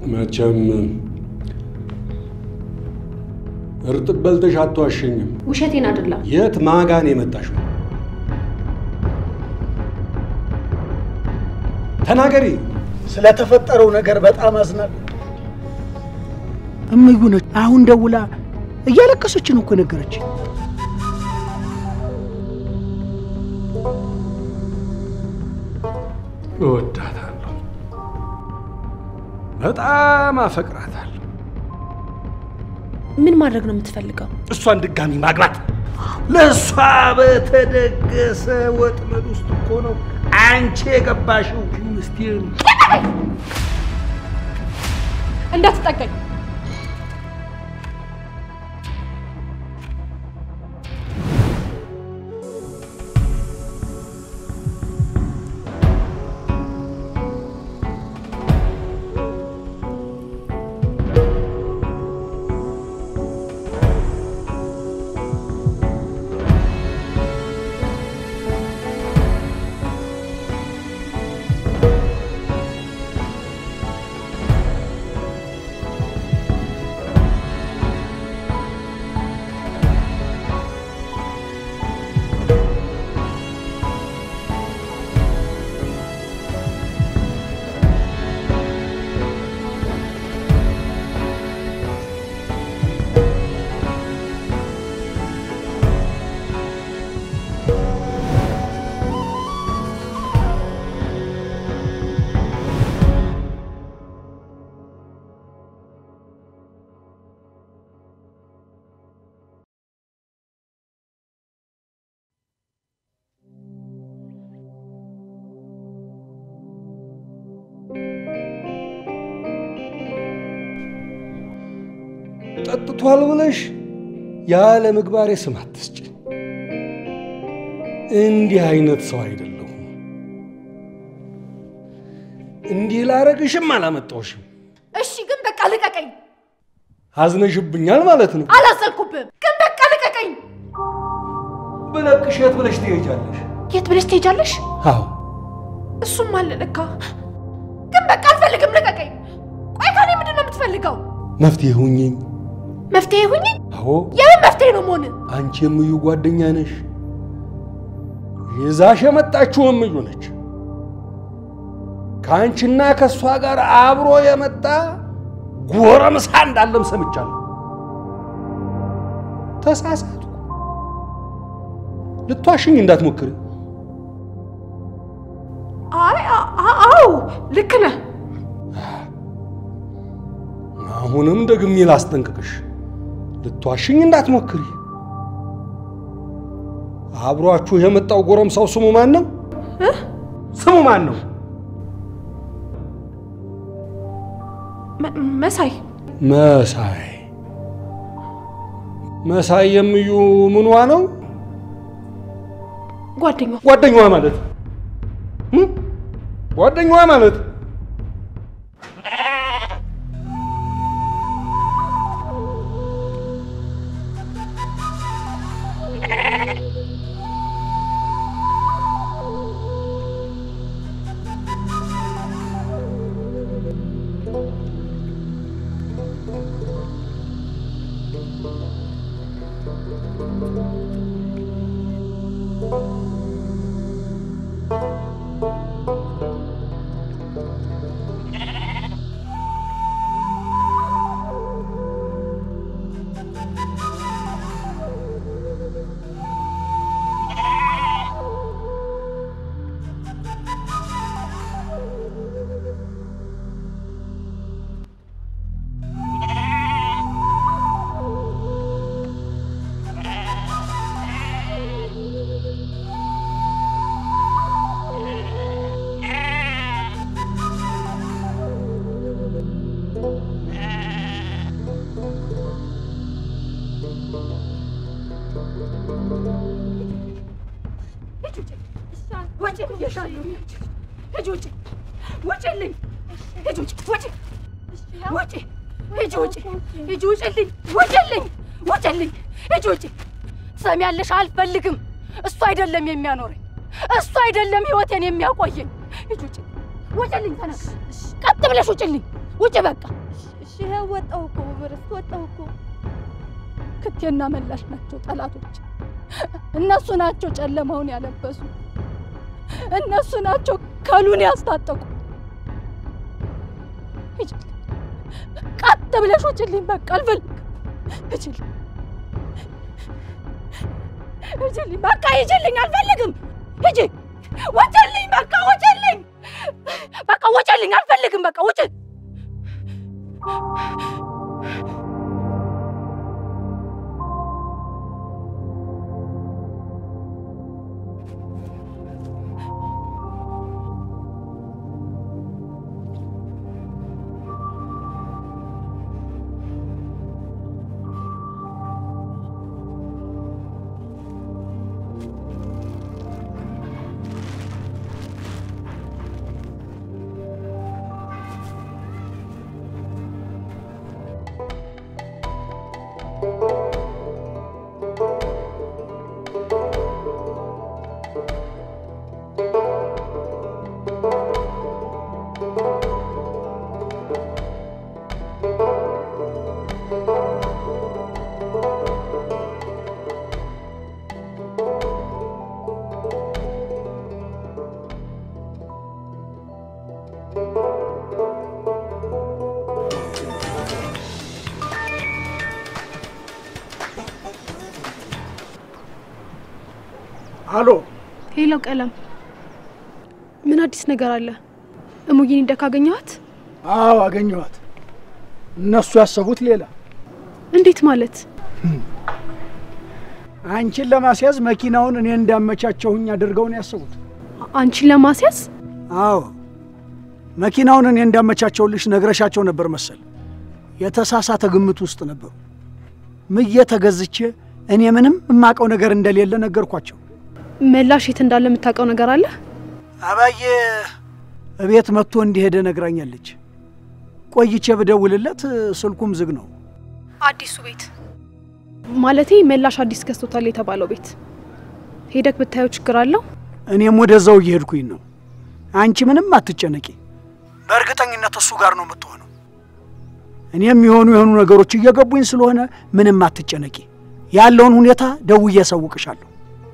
መቼም እርጥብ በልተሽ አትዋሸኝም። ውሸቴን አይደለም። የት ማጋን የመጣሽው? ተናገሪ። ስለተፈጠረው ነገር በጣም አዝናለሁ። እምዩ ነች። አሁን ደውላ እያለቀሰች ነው እኮ ነገረች። እወዳታለሁ፣ በጣም አፈቅራታለሁ። ምን ማድረግ ነው የምትፈልገው? እሷን ድጋሚ ማግባት ለእሷ በተደገሰ ወጥመድ ውስጥ እኮ ነው አንቺ የገባሽው። ምስቴር እንዳትጠቀኝ። ጠጥቷል ብለሽ ያለ ምግባሬ ስም አትስጭ። እንዲህ አይነት ሰው አይደለሁም። እንዲህ ላረግሽም አላመጣሁሽም። እሺ፣ ግን በቃ ልቀቀኝ። አዝነሽብኛል ማለት ነው። አላዘንኩብህም፣ ግን በቃ ልቀቀኝ። ብለቅሽ የት ብለሽ ትሄጃለሽ? የት ብለሽ ትሄጃለሽ? አዎ እሱም አለ ለካ። ግን በቃ አልፈልግም፣ ልቀቀኝ። ቆይ ከኔ ምንድን ነው የምትፈልገው? መፍትሄ ሁኚኝ። መፍትሄ ሁኝ። አዎ የምን መፍትሄ ነው መሆን? አንቺ የምዩ ጓደኛ ነሽ። ይዛሽ የመጣችው እምዩ ነች። ከአንቺና ከእሷ ጋር አብሮ የመጣ ጎረምሳ እንዳለም ሰምቻለሁ። ተሳሳቱ። ልትዋሽኝ እንዳትሞክሪ። አይ አ- አ- አዎ ልክ ነህ። አሁንም ደግሜ ላስጠንቅቅሽ፣ ልትዋሽኝ እንዳትሞክሪ። አብሯችሁ የመጣው ጎረምሳው ስሙ ማን ነው? ስሙ ማን ነው? መ- መሳይ መሳይ መሳይ የምዩ ምኗ ነው? ጓደኛው ጓደኛዋ ማለት እ? ጓደኛዋ ማለት ትሰሚያለሽ? አልፈልግም። እሱ አይደለም የሚያኖረኝ፣ እሱ አይደለም ህይወቴን የሚያቆየኝ። ሂጂ ውጭ፣ ውጭልኝ! ተነስ፣ ቀጥ ብለሽ ውጭልኝ፣ ውጭ በቃ። እሺ ይኸው ወጣሁ እኮ በበረስት ወጣሁ እኮ። ክቴና መላሽ ናቸው ጠላቶች። እነሱ ናቸው ጨለማውን ያለበሱ። እነሱ ናቸው ከሉን ያስታጠቁ። ሂጂ፣ ቀጥ ብለሽ ውጭልኝ። በቃ አልፈልግም። ሂጂልኝ፣ ሂጂልኝ፣ በቃ ሂጂልኝ፣ አልፈልግም። ሂጂ፣ ውጭልኝ፣ በቃ ውጭልኝ፣ በቃ ውጭልኝ፣ አልፈልግም። በቃ ውጭ አሎ ሄሎ ቀለም፣ ምን አዲስ ነገር አለ? እሙዬን እንደ ካገኘኋት? አዎ አገኘኋት። እነሱ ያሰቡት ሌላ። እንዴት ማለት? አንቺን ለማስያዝ መኪናውን እኔ እንዳመቻቸውኝ አድርገው ነው ያሰቡት። አንቺን ለማስያዝ? አዎ መኪናውን እኔ እንዳመቻቸውልሽ ነግረሻቸው ነበር መሰል። የተሳሳተ ግምት ውስጥ ነበሩ። ምዬ ተገዝቼ እኔ ምንም የማውቀው ነገር እንደሌለ ነገርኳቸው። መላሽ የት እንዳለ የምታውቀው ነገር አለ? አባዬ እቤት መጥቶ እንዲሄደ ነግራኛለች። ቆይቼ ብደውልለት ስልኩም ዝግ ነው። አዲሱ ቤት ማለቴ መላሽ አዲስ ገዝቶታል የተባለው ቤት ሄደክ ብታየው ችግር አለው? እኔም ወደዛው እየሄድኩኝ ነው። አንቺ ምንም አትጨነቂ። በእርግጠኝነት እሱ ጋር ነው የምትሆነው። እኔም የሆኑ የሆኑ ነገሮች እየገቡኝ ስለሆነ ምንም አትጨነቂ። ያለውን ሁኔታ ደውዬ አሳውቅሻለሁ።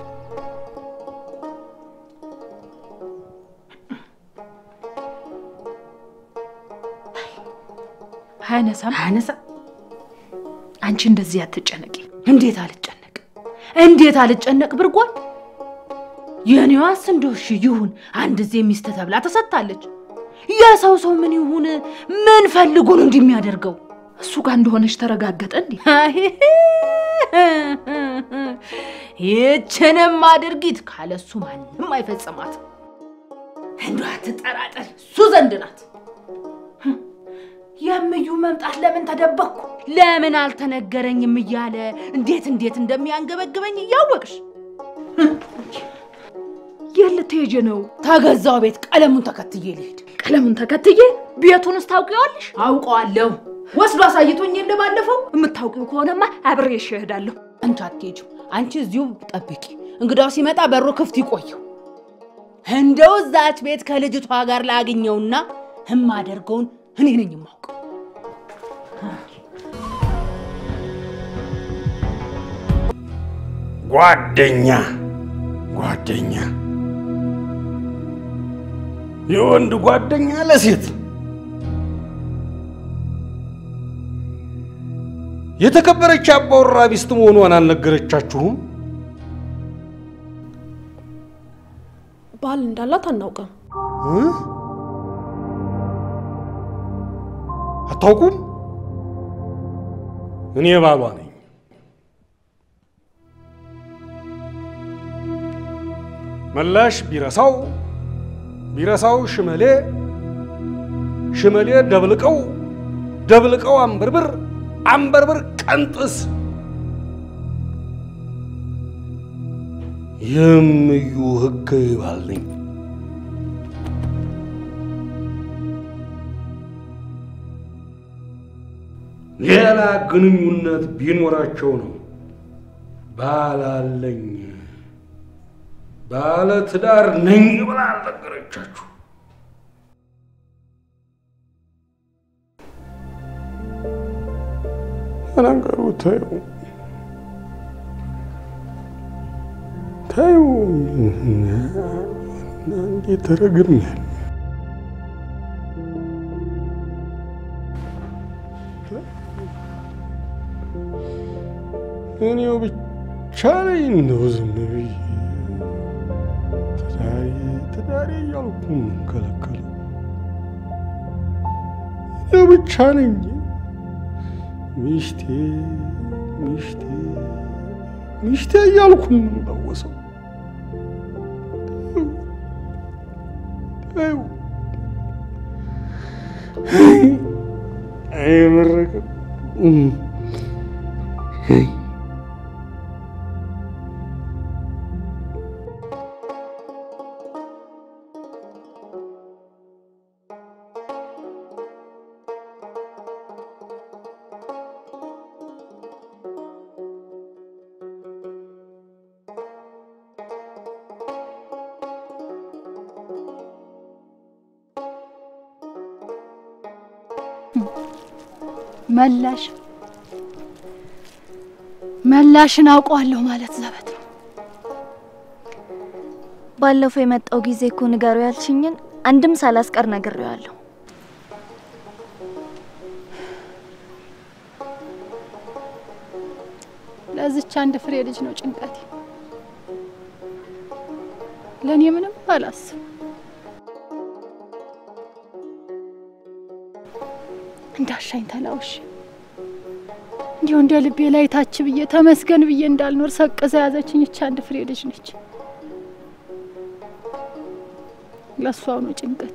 አያነሳም አያነሳም። አንቺ እንደዚህ አትጨነቂ። እንዴት አልጨነቅ እንዴት አልጨነቅ ብርጓል። የኔዋስ እንደው እሺ ይሁን፣ አንድ ዜ ሚስት ተብላ ተሰጥታለች። የሰው ሰው ምን ይሁን ምን ፈልጎ ነው እንዲህ የሚያደርገው? እሱ ጋር እንደሆነች ተረጋገጠ እንዴ? ይችንም አድርጊት ካለሱ ማንም አይፈጽማት። እንዷ አትጠራጠር፣ እሱ ዘንድ ናት። የምዩ መምጣት ለምን ተደበቅኩ ለምን አልተነገረኝም እያለ እንዴት እንዴት እንደሚያንገበግበኝ እያወቅሽ የት ልትሄጂ ነው? ተገዛው ቤት ቀለሙን ተከትዬ ልሄድ። ቀለሙን ተከትዬ ቤቱንስ ታውቂዋለሽ? አውቀዋለሁ። ወስዶ አሳይቶኝ የለ ባለፈው። የምታውቂው ከሆነማ አብሬሽ እሄዳለሁ። አንቺ አትሄጂም። አንቺ እዚሁ ጠብቂ። እንግዳው ሲመጣ በሩ ክፍት ይቆየው። እንደው እዛች ቤት ከልጅቷ ጋር ላግኘውና እማደርገውን እኔ ነኝ የማውቀው። ጓደኛ ጓደኛ የወንድ ጓደኛ ለሴት የተከበረች አባወራ ሚስት መሆኗን አልነገረቻችሁም? ባል እንዳላት አናውቅም። እ? አታውቁም? እኔ ባሏ ነኝ። መላሽ ቢረሳው ቢረሳው ሽመሌ ሽመሌ ደብልቀው ደብልቀው አንበርብር አንበርብር ቀንጥስ የምዩ ህገ ይባል ነኝ። ሌላ ግንኙነት ቢኖራቸው ነው ባላለኝ ባለ ትዳር ነኝ ብላ አልነገረቻችሁ። ለነገሩ ተይው ተይው፣ እንዴት ተረግሜያለሁ። እኔው ብቻ ነኝ እንደው ዝም ብዬ ትዳሬ ትዳሬ እያልኩ የምንከለከለው እኔው ብቻ ነኝ። ሚስቴ ሚስቴ ሚስቴ እያልኩ የምንለወሰው ተይው አይመረቅም። መላሽ መላሽን አውቀዋለሁ ማለት ዘበት ነው። ባለፈው የመጣው ጊዜ እኮ ንገሩ ያልሽኝን አንድም ሳላስቀር ነግሬዋለሁ። ለዚች አንድ ፍሬ ልጅ ነው ጭንቀቴ። ለእኔ ምንም አላስብ። እንዳሻኝ ተላውሽ እንዲሁ እንደ ልቤ ላይ ታች ብዬ ተመስገን ብዬ እንዳልኖር ሰቅዘ ያዘችኝ ይች አንድ ፍሬ ልጅ ነች። ለእሷው ነው ጭንቀቴ።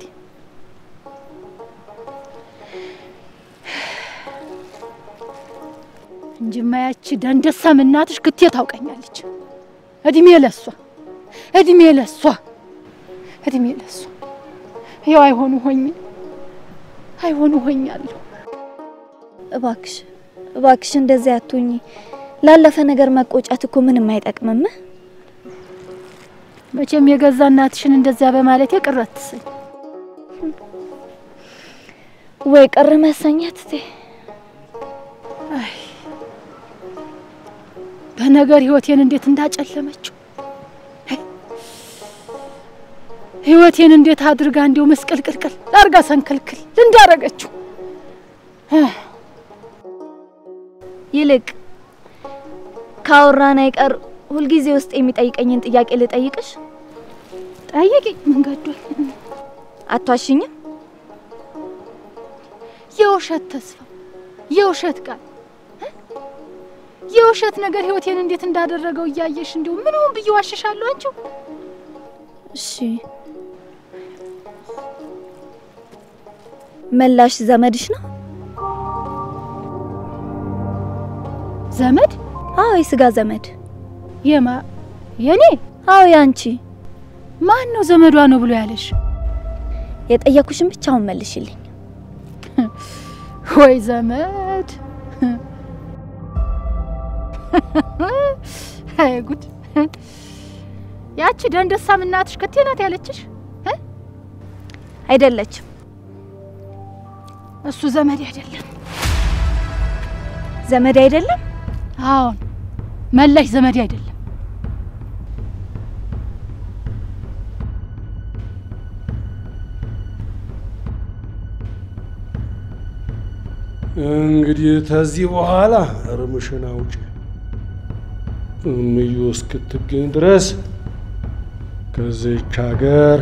እንጂማ ያቺ ደንደሳም እናትሽ ክቴ ታውቀኛለች። እድሜ ለሷ እድሜ ለሷ እድሜ ለሷ። ይኸው አይሆኑ ሆኝ አይሆኑ ሆኛለሁ። እባክሽ እባክሽ እንደዚያ አትሁኚ። ላለፈ ነገር መቆጨት እኮ ምንም አይጠቅምም። መቼም የገዛ እናትሽን እንደዚያ በማለት ቅር አትሰኝ። ወይ ቅር መሰኘት እቴ አይ በነገር ህይወቴን እንዴት እንዳጨለመችው ህይወቴን እንዴት አድርጋ እንዲሁ መስቀልቅልቅል ላርጋ ሰንክልክል እንዳረገችው ይልቅ ካወራን አይቀር ሁልጊዜ ውስጥ የሚጠይቀኝን ጥያቄ ልጠይቅሽ። ጠይቂኝ። መንገዶኝ አቷሽኝም? የውሸት ተስፋ፣ የውሸት ቃል፣ የውሸት ነገር ህይወቴን እንዴት እንዳደረገው እያየሽ እንዲሁ ምንም ብዬ ዋሽሻለሁ? አንቺው እሺ መላሽ ዘመድሽ ነው? ዘመድ? አዎ የስጋ ዘመድ። የማ የኔ? አዎ ያንቺ። ማን ነው ዘመዷ ነው ብሎ ያለሽ? የጠየኩሽን ብቻ አሁን መልሽልኝ። ወይ ዘመድ! አይ ጉድ! ያቺ ደንደሳም እናትሽ ከቴ ናት ያለችሽ? አይደለችም። እሱ ዘመድ አይደለም። ዘመድ አይደለም? አዎን፣ መላሽ ዘመድ አይደለም። እንግዲህ ከዚህ በኋላ እርምሽን አውጪ። እምዩ እስክትገኝ ድረስ ከዚች ሀገር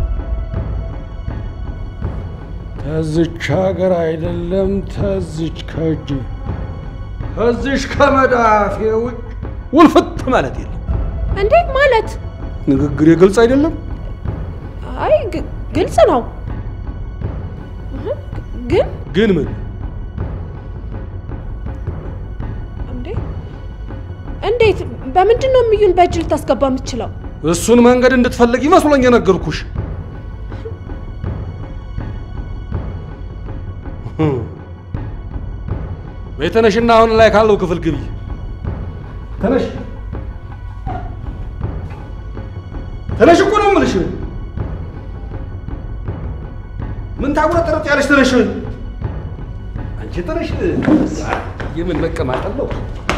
ከዚች ሀገር አይደለም ተዚች ከእጅ ከዚሽ ከመዳፌ ውጭ ውልፍት ማለት የለም። እንዴ ማለት? ንግግሬ ግልጽ አይደለም? አይ ግ- ግልጽ ነው። እህ፣ ግን ግን ምን እንዴ እንዴት በምንድን ነው እምዩን በእጅ ልታስገባ የምትችለው? እሱን መንገድ እንድትፈልግ ይመስሎኝ የነገርኩሽ። በይ ተነሽና አሁን ላይ ካለው ክፍል ግቢ። ተነሽ ተነሽ እኮ ነው የምልሽ። ምን ታጉረጠረጥ ያለሽ? ተነሽ አንቺ ተነሽ። የምን መቀማጠል ነው?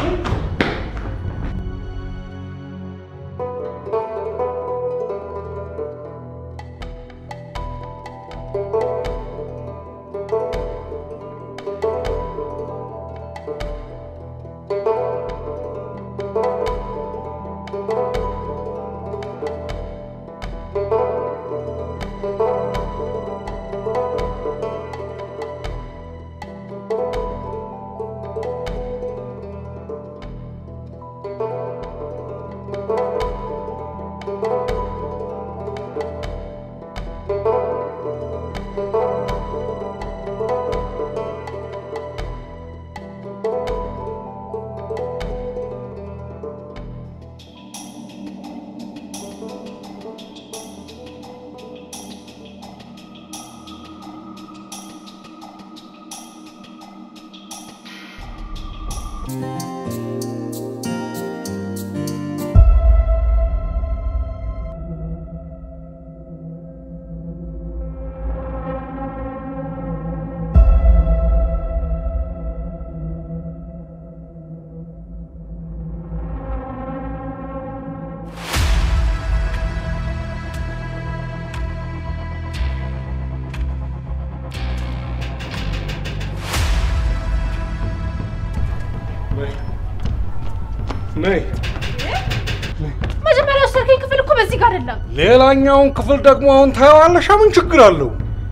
ነይ መጀመሪያ ወሰድከኝ ክፍል እኮ በዚህ ጋር አይደለም። ሌላኛውን ክፍል ደግሞ አሁን ታየዋለሽ። ምን ችግር አለው?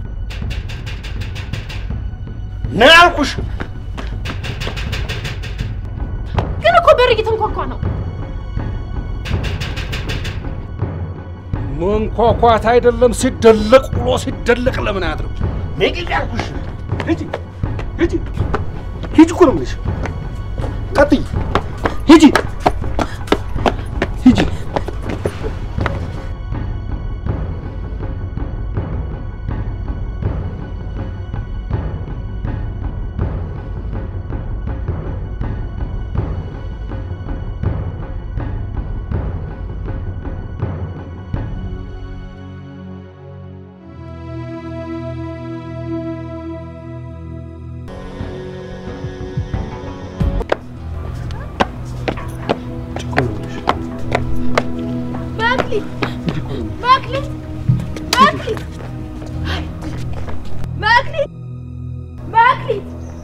ነይ አልኩሽ። ግን እኮ በር እየተንኳኳ ነው። መንኳኳት አይደለም ሲደለቅ ውሎ ሲደለቅ ለምን አያድርም? ነይ ግድ ያልኩሽ። ሂጂ ሂጂ ሂጂ እኮ ነው የምልሽ። ቀጥይ ሂጂ ሂጂ መክሊት መክሊት መክሊት መክሊት መክሊት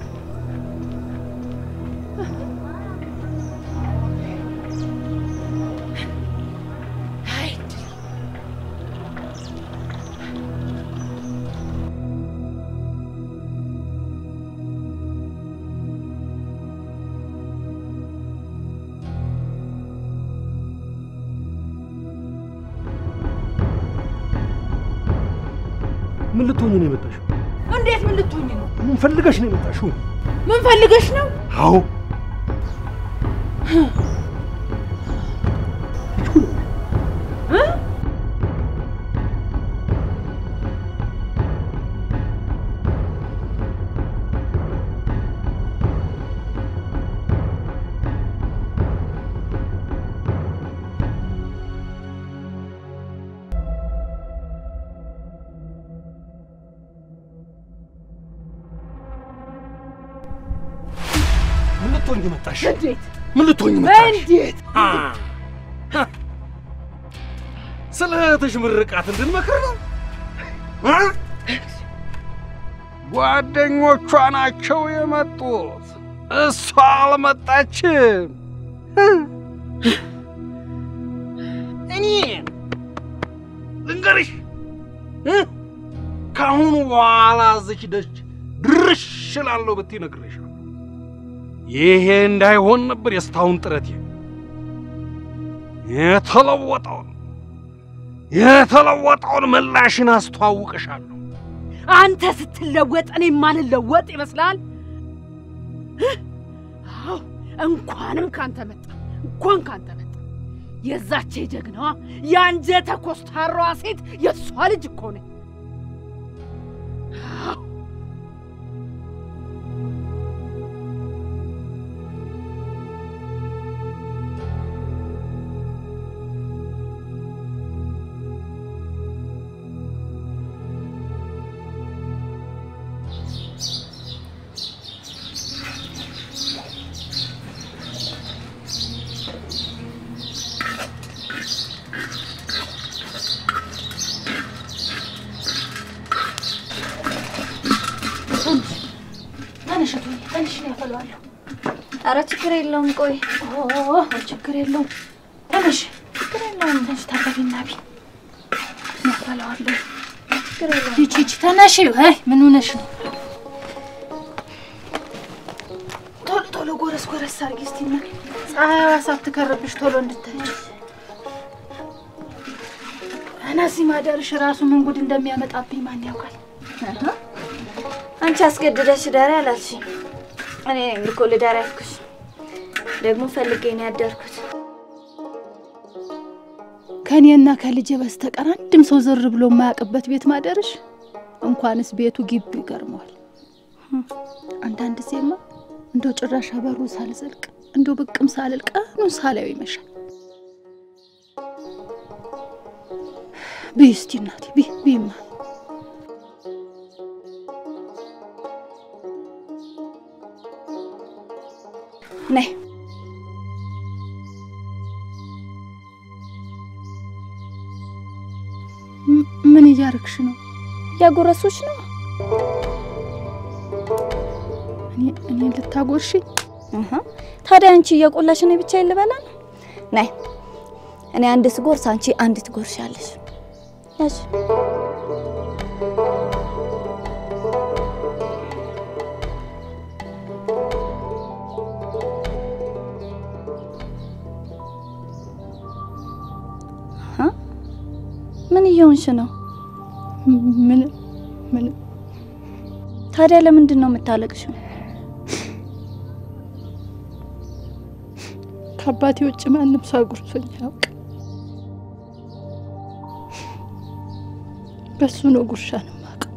ምን ልትሆኝ ነው የመጣሽው? እንዴት ምን ልትሆኝ ነው? ምን ፈልገሽ ነው የመጣሽው? ምን ፈልገሽ ነው? አዎ ምን ልትሆኝ መጣሽ? እንዴት ምን ልትሆኝ መጣሽ? እንዴት አ አ ስለ እህትሽ ምርቃት እንድንመክር ነው? አ? ጓደኞቿ ናቸው የመጡት፣ እሷ አልመጣችም። እ? እኔ ልንገርሽ እ? ከአሁኑ በኋላ እዚች ደጅ ድርሽ እላለሁ ብትይ እነግርሻለሁ። ይሄ እንዳይሆን ነበር የስታውን ጥረቴ። የተለወጠውን የተለወጠውን ምላሽን አስተዋውቅሻለሁ። አንተ ስትለወጥ እኔ ማልለወጥ ይመስላል? አዎ እንኳንም ካንተ መጣ፣ እንኳን ካንተ መጣ። የዛች የጀግናዋ የአንጀተ ኮስታራዋ ሴት የእሷ ልጅ እኮ ነኝ። አዎ አረ ችግር የለውም። ቆይ ኦ ችግር የለውም። ተነሽ፣ ችግር የለውም። ተነሽ ታጠቢና ቢ ያፈላዋለሁ። ችግር የለውም። ይቺ ይቺ ተነሽ። አይ ምን ሆነሽ ነው? ቶሎ ቶሎ ጎረስ ጎረስ አድርጊ እስቲ እና ፀሐይዋ ሳትከርብሽ ቶሎ እንድታይች እና እዚህ ማደርሽ ራሱ ምን ጉድ እንደሚያመጣብኝ ማን ያውቃል? አንቺ አስገድደሽ ዳሪ አላልሽኝ። እኔ ነኝ እኮ ልዳሪ ያልኩሽ። ደግሞ ፈልጌ ነው ያደርኩት። ከእኔና ከልጄ በስተቀር አንድም ሰው ዝር ብሎ የማያውቅበት ቤት ማደርሽ እንኳንስ ቤቱ ግቢው ይገርመዋል። አንዳንድ ጊዜማ እንደው ጭራሽ በሩ ሳልዘልቅ እንደው ብቅም ሳልል ቀኑን ሳላየው ይመሻል። ብይ እስቲ እናቴ ብይ ብይማ ነይ ም- ምን እያረግሽ ነው? ያጎረሱሽ ነው። እኔ- እኔን ልታጎርሽኝ? እህ፣ ታዲያ አንቺ እየቆላሽ እኔ ብቻ ልበላ ነው? ነይ እኔ አንድ ስጎርስ አንቺ አንድ ትጎርሻለሽ። ያሽ እህ፣ ምን እየሆንሽ ነው? ምን ምን ታዲያ ለምንድን ነው የምታለቅሽው? ከአባቴ ውጭ ማንም ሰው አጉርሶኝ ያውቅ። በሱ ነው ጉርሻ ነው የማውቀው።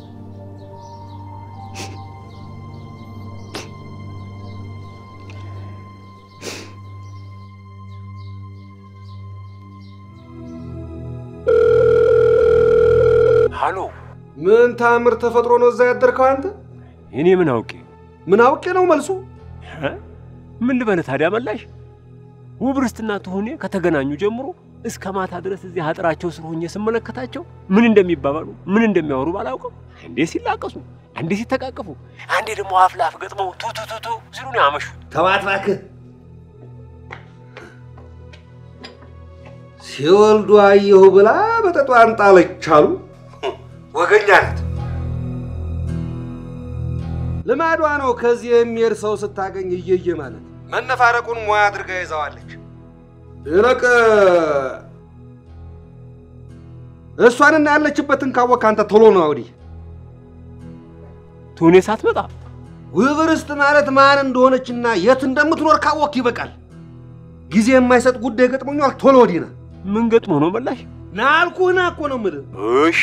ሃሎ፣ ምን ታምር ተፈጥሮ ነው እዛ ያደርከው አንተ? እኔ ምን አውቄ? ምን አውቄ ነው መልሱ? እ? ምን ልበልህ ታዲያ መላሽ? ውብ ርስትና ትሁኔ ከተገናኙ ጀምሮ እስከ ማታ ድረስ እዚህ አጥራቸው ስር ሆኜ ስመለከታቸው ምን እንደሚባባሉ ምን እንደሚያወሩ ባላውቅም አንዴ ሲላቀሱ፣ አንዴ ሲተቃቀፉ፣ አንዴ ደግሞ አፍ ለአፍ ገጥመው ቱ ቱ ቱ ቱ ሲሉ ነው ያመሹት። ተባት እባክህ። ሲወልዱ አየሁ ብላ በጠጧን ጣለች አሉ። ወገኛ ናት። ልማዷ ነው። ከዚህ የሚሄድ ሰው ስታገኝ እየየ ማለት መነፋረቁን ሙያ አድርጋ ይዘዋለች። ይልቅ እሷንና ያለችበትን ካወቅ አንተ ቶሎ ነው ወዲህ። ትሁኔ ሳትመጣ ውብ ርስት ማለት ማን እንደሆነችና የት እንደምትኖር ካወቅ ይበቃል። ጊዜ የማይሰጥ ጉዳይ ገጥሞኛል። ቶሎ ወዲህ ና። ምን ገጥሞ ነው መላሽ? ና አልኩህ፣ ና እኮ ነው የምልህ። እሺ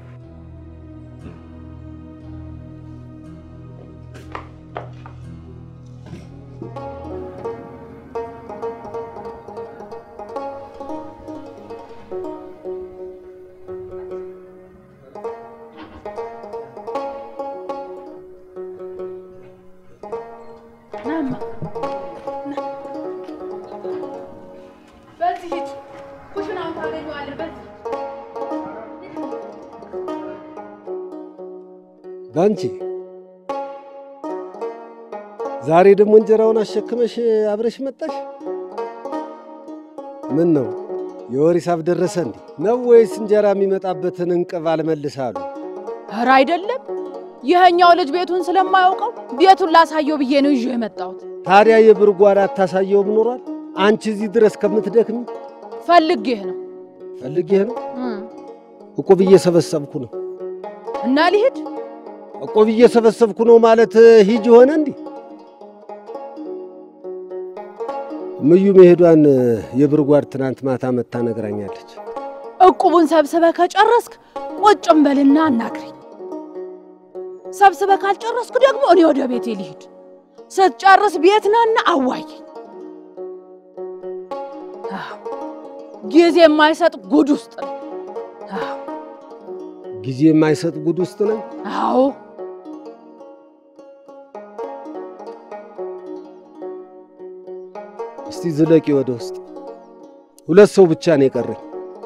ናማ በዚህ ሂድ፣ ኩሽናውን ታገኘዋለህ። በዚህ ባንቺ ዛሬ ደግሞ እንጀራውን አሸክመሽ አብረሽ መጣሽ? ምን ነው የወር ሂሳብ ደረሰ እንዴ? ነው ወይስ እንጀራ የሚመጣበትን እንቅብ አልመልሳሉ? ኧረ አይደለም፣ ይኸኛው ልጅ ቤቱን ስለማያውቀው ቤቱን ላሳየው ብዬ ነው ይዤ የመጣሁት። ታዲያ የብር ጓዳ አታሳየውም ኖሯል? አንቺ እዚህ ድረስ ከምትደክሚ ፈልጌህ ነው ፈልጌህ ነው። እቁብ እየሰበሰብኩ ነው። እና ሊሄድ እቁብ እየሰበሰብኩ ነው ማለት ሂጅ ሆነ እንዲህ ምዩ መሄዷን የብር ጓድ ትናንት ማታ መታ ነግራኛለች። እቁቡን ሰብስበህ ከጨረስክ ቁጭም በልና አናግረኝ። ሰብስበህ ካልጨረስኩ ደግሞ እኔ ወደ ቤቴ ልሂድ። ስትጨርስ ቤት ናና አዋየኝ። አዎ፣ ጊዜ የማይሰጥ ጉድ ውስጥ ነው። አዎ፣ ጊዜ የማይሰጥ ጉድ ውስጥ ነኝ። አዎ እስቲ ዝለቂ ወደ ውስጥ። ሁለት ሰው ብቻ ነው የቀረኝ።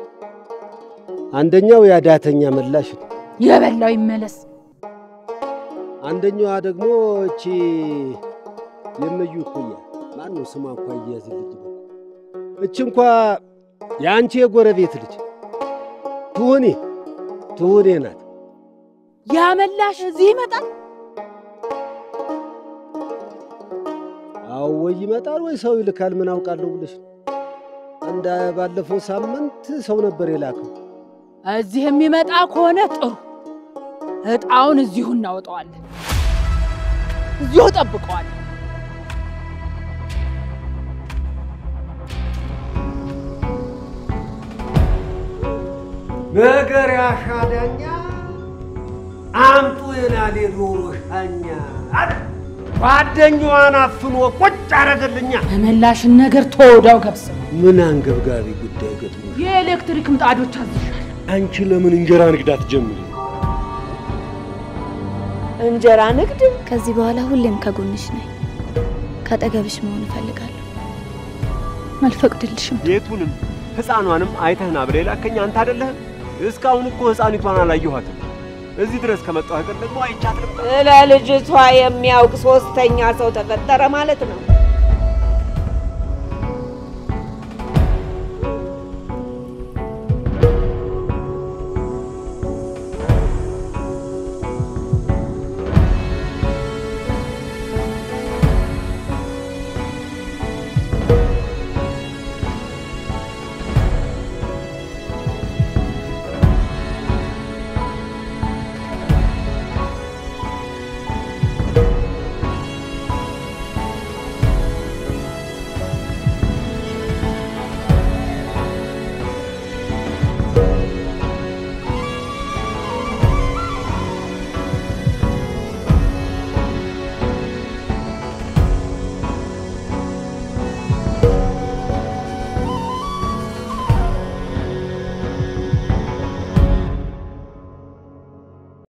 አንደኛው ያዳተኛ መላሽ ነው። የበላው ይመለስ። አንደኛዋ ደግሞ እቺ የመዩ እኩያ ማን ነው ስሟ? እንኳ እያዝልኝ እች እንኳ የአንቺ የጎረቤት ልጅ ትሁኔ ትሁኔ ናት። ያመላሽ እዚህ ይመጣል። አዎ ወይ ይመጣል ወይ ሰው ይልካል። ምን አውቃለሁ ብለሽ ነው። እንደ ባለፈው ሳምንት ሰው ነበር የላከው። እዚህ የሚመጣ ከሆነ ጥሩ፣ እጣውን እዚሁ እናወጣዋለን። እዚሁ ጠብቀዋለን። ነገር ያሻዳኛ አምጡ የናሌ ዶሮ ሻኛ አለ። ጓደኛዋን አፍኖ ቁጭ አረገልኛ። የመላሽን ነገር ተወዳው ገብስ ምን አንገብጋቢ ጉዳይ ገጥሞ የኤሌክትሪክ ምጣዶች አዝሻል። አንቺ ለምን እንጀራ ንግድ አትጀምሪ? እንጀራ ንግድ ከዚህ በኋላ ሁሌም ከጎንሽ ነኝ። ካጠገብሽ መሆን እፈልጋለሁ። አልፈቅድልሽም። ቤቱንም ሕፃኗንም አይተህና ብለህ የላከኝ አንተ አይደለህም? እስካሁን እኮ ሕፃኒቷን አላየኋትም። እዚህ ድረስ ከመጣሁ አይቀር ደግሞ አይቻት ልምጣ። ስለ ልጅቷ የሚያውቅ ሶስተኛ ሰው ተፈጠረ ማለት ነው።